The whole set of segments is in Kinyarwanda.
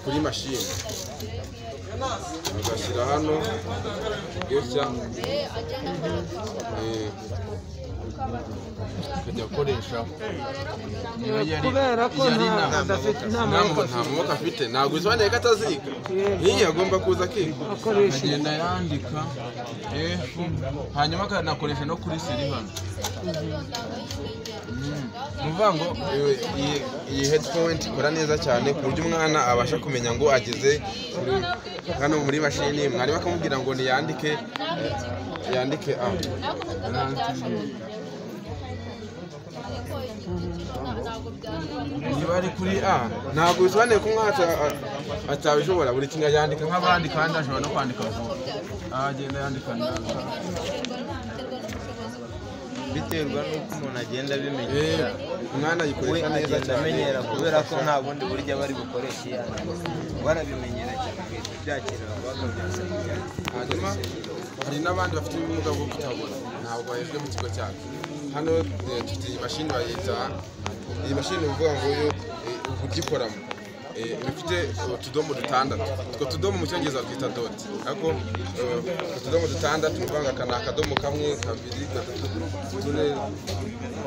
kuri mashini bagashyira hano gutya eh, akajya akoresha niba yari Kubera ko yari nta- nta adafite- nta maboko- maboko nta maboko afite ntabwo bisobanuye ko ataziga Yego. nk'iyi agomba kuza akiga Akoresha iyi. agenda yandika F hanyuma akanakoresha no kuri siri hano ni ukuvuga ngo iyo- iyi- iyi headpoint ikora neza cyane ku buryo umwana abasha kumenya ngo ageze kuri- hano muri mashini mwarimu akamubwira ngo niyandike eh, yandike a niba ari kuri a ntabwo bisobanuye ko umwana ata- a- atabishobora buri kimwe yandika nk'abandi kandi ashobora no kwandika vuba agenda yandika neza biterwa n'uko umuntu agenda abimenya Eh, umwana we ayikoresha neza agenda cyane amenyera kubera ko nta bundi buryo aba ari bukoresha iyo ari barabimenyera cyane guhita byakenera kuba bakabyazanira hanyuma hari n'abandi bafite ubumuga bwo kutabona ntabwo bahejwe mu kigo cyacu hano eh, dufite iyi mashini bayita iyi mashini ni ukuvuga ngo yo eh, ukugikoramo Eh, iba ifite utudomo dutandatu utwo tudomo mu cyongereza twita doti ariko eh, utwo tudomo dutandatu ni ukuvuga ngo aka ni akadomo kamwe kabiri gatatu tune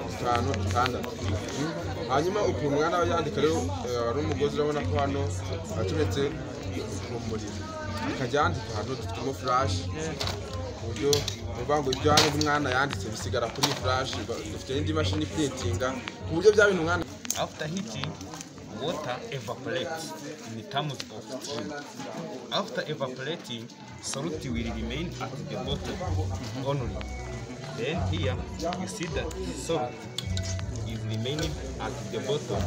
dutanu dutandatu hanyuma ukuntu umwana aba yandika rero eh, hari umugozi urabona ko hano aturetse mu muriro akajya yandika ahantu dufitemo furashi ku buryo uvuga ngo ibyo hano umwana yanditse bisigara kuri iyi furashi dufite n'indi mashini iprintinga ku buryo bya bintu umwana After heating, water evaporates in terms of steam. After evaporating, solute will remain at the bottom only. Then here you see that solute is remaining at the bottom.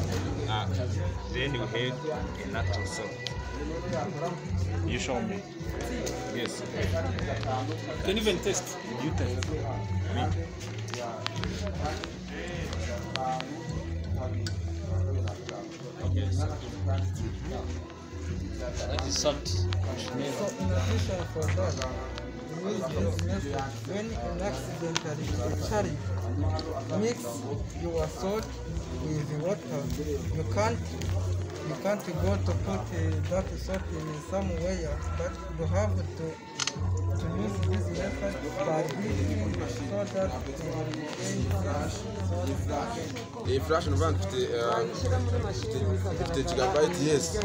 Uh, then you have a natural solute. You show me. Yes. Can even test. You test. That is salt. So in addition for that, we business when an accidentally occurring, mix your salt with water. You can't you can't go to put uh, that salt in somewhere, but you have to to use this method by mixing the salt that iyi furashi ni ukuvuga ngo dufite eh, dufite gigabayiti yesi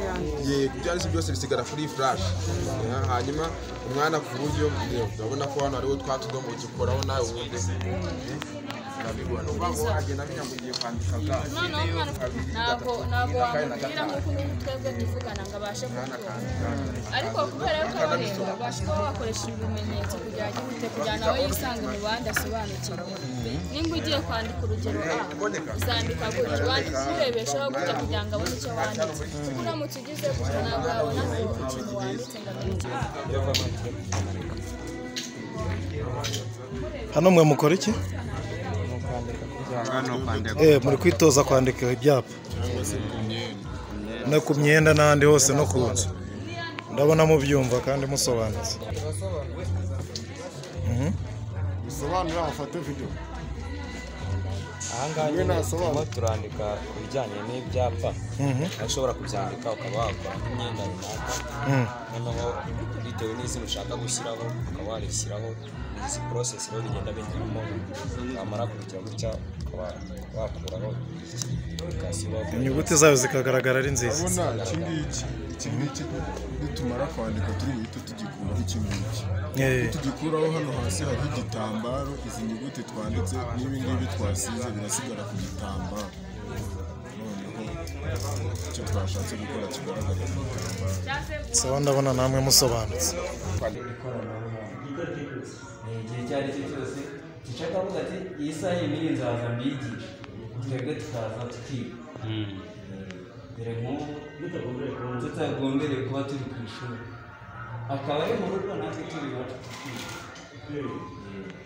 yego ibyo ari byo byose bisigara kuri iyi furashi Eh, hanyuma umwana ku buryo eh, urabona ko hano hariho twa tudomo dukoraho nawe ubundi urabibona ni ukuvuga ngo agenda amenya ngo ugiye kwandika gaze noneho umwana ntabwo ntabwo wamubwira ngo uko twebwe tuvugana ngo abashe kubyumva ariko kubera ko we babasha kuba bakoresha ibimenyetso kugira ngo yihute kugira nawe yisange mu bandi asobanukirwe nimba ugiye kwandika urugero a uzandika gutya wandika urebeshaho gutya kugira ngo abone icyo wanditse kuko uramutse ugize gutya ntabwo wabona ko ikintu wanditse ngo amenye a hano mwe mukora iki Eh, muri kwitoza kwandika ibyapa no ku myenda n'ahandi hose no ku nzu ndabona mubyumva kandi musobanutse Mhm. bisobanura bafate video ahangaha nyine turimo turandika ku bijyanye n'ibyapa Mhm. aho ushobora kubyandika ukaba wakora nk'imyenda runaka Mm. noneho bitewe n'izina ushaka gushyiraho ukaba warishyiraho izi porosesi rero bigenda binyuramo wamara kubigira gutya ukaba wakuraho apurikasiyo inyuguti zayo zikagaragara ari nziza urabona iki ngiki iki ngiki nitumara kwandika turi buhite tugikuraho iki ngiki Eh, tugikuraho hano hasi hariho igitambaro izi nyuguti twanditse n'ibi ngibi twasize birasigara ku gitambaro noneho icyo twashatse gukora kigaragara ku gitambaro sawa ndabona namwe musobanutse igihe icyo ari cyo cyose gica akavuga ati iyi saha ibiri nzaza mbigishe twebwe tukaza tukiga dore nk'ubu tutagombereye kuba turi ku ishuri akaba ari mu rugo natwe turi iwacu tukiga Eh,